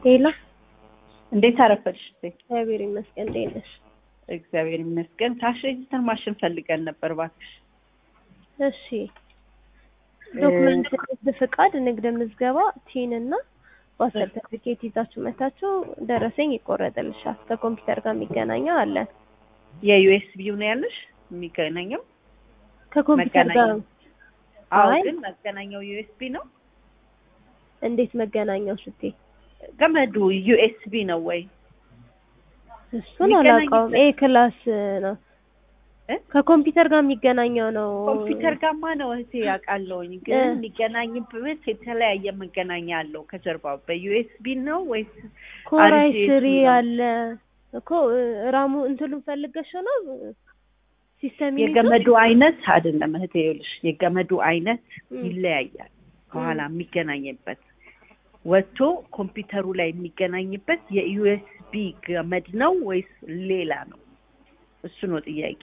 ሄሎ እንዴት አረፈድሽ? እግዚአብሔር ይመስገን። እንዴት ነሽ? እግዚአብሔር ይመስገን። ካሽ ሬጅስተር ማሽን ፈልገን ነበር እባክሽ። እሺ ዶክመንት፣ ንግድ ፍቃድ፣ ንግድ ምዝገባ፣ ቲን እና ባስ ሰርተፊኬት ይዛችሁ መታችሁ ደረሰኝ ይቆረጥልሻል። ከኮምፒውተር ጋር የሚገናኘው አለ። የዩኤስቢው ነው ያለሽ የሚገናኘው? ከኮምፒውተር ጋር አዎ፣ አይ። ግን መገናኛው ዩኤስቢ ነው። እንዴት መገናኛው ስትይ? ገመዱ ዩኤስቢ ነው ወይ? እሱን የሚገናኝበት- አላውቀውም። ኤ ክላስ ነው እ? ከኮምፒውተር ጋር የሚገናኘው ነው። ኮምፒውተር ጋማ ነው እህቴ ያውቃለሁኝ፣ ግን እ። የሚገናኝበት የተለያየ መገናኛ አለው ከጀርባው። በዩኤስቢ ነው ወይስ ኮራይ አሪፍ ስሪ ነው። አለ እኮ እ፣ ራሙ እንትሉን ፈልገሽ ነው ሲስተም የገመዱ አይነት አይደለም እህቴ፣ ይኸውልሽ የገመዱ አይነት ም። ይለያያል። ከኋላ የሚገናኝበት ወጥቶ ኮምፒውተሩ ላይ የሚገናኝበት የዩኤስቢ ገመድ ነው ወይስ ሌላ ነው? እሱ ነው ጥያቄ።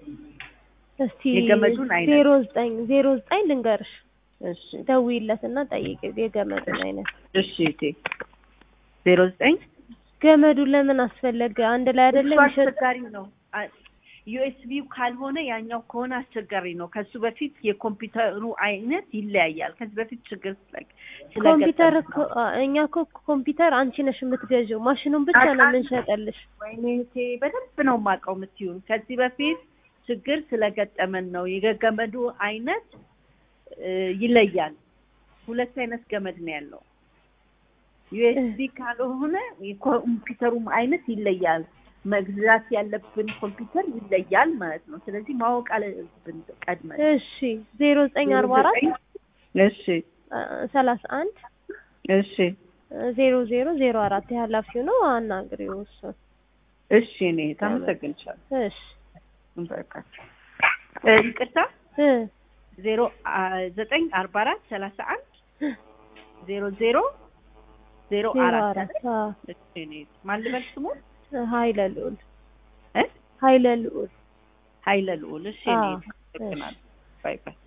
እስቲ የገመዱን አይነት። ዜሮ ዘጠኝ ዜሮ ዘጠኝ ልንገርሽ እሺ ደውይለት እና ጠይቂው የገመዱን አይነት። እሺ እህቴ ዜሮ ዘጠኝ ገመዱ ለምን አስፈለገ? አንድ ላይ አይደለም እሱ ይሸጥ አስቸጋሪ ነው። ዩኤስቢው ካልሆነ ያኛው ከሆነ አስቸጋሪ ነው። ከሱ በፊት የኮምፒውተሩ አይነት ይለያያል። ከዚህ በፊት ችግር ስለ- ኮምፒውተር ስለገጠመን እኮ ነው። አ- እኛ እኮ ኮምፒውተር አንቺ ነሽ የምትገዢው፣ ማሽኑን ብቻ ነው የምንሸጠልሽ። ወይኔ እህቴ በደንብ ነው የማውቀው የምትይውን። ከዚህ በፊት ችግር ስለገጠመን ነው። የገመዱ አይነት እ፣ ይለያል። ሁለት አይነት ገመድ ነው ያለው። ዩኤስቢ ካልሆነ የኮምፒውተሩም አይነት ይለያል። መግዛት ያለብን ኮምፒውተር ይለያል ማለት ነው። ስለዚህ ማወቅ አለብን ቀድመን። እሺ ዜሮ ዘጠኝ አርባ አራት እሺ ሰላሳ አንድ እሺ ዜሮ ዜሮ ዜሮ አራት የኃላፊው ነው አናግሪው እሱን። እሺ እኔ ታመሰግንሻለሁ። እሺ በቃ እ፣ ይቅርታ እ ዜሮ አ፣ ዘጠኝ አርባ አራት ሰላሳ አንድ ዜሮ ዜሮ ዜሮ ዜሮ አራት አራት አዎ። እሺ እኔ ማን ልበል ስሙ ኃይለ ልዑል እ ኃይለ ልዑል ኃይለ ልዑል እሺ እኔ አዎ፣ አመሰግናለሁ ባይ ባይ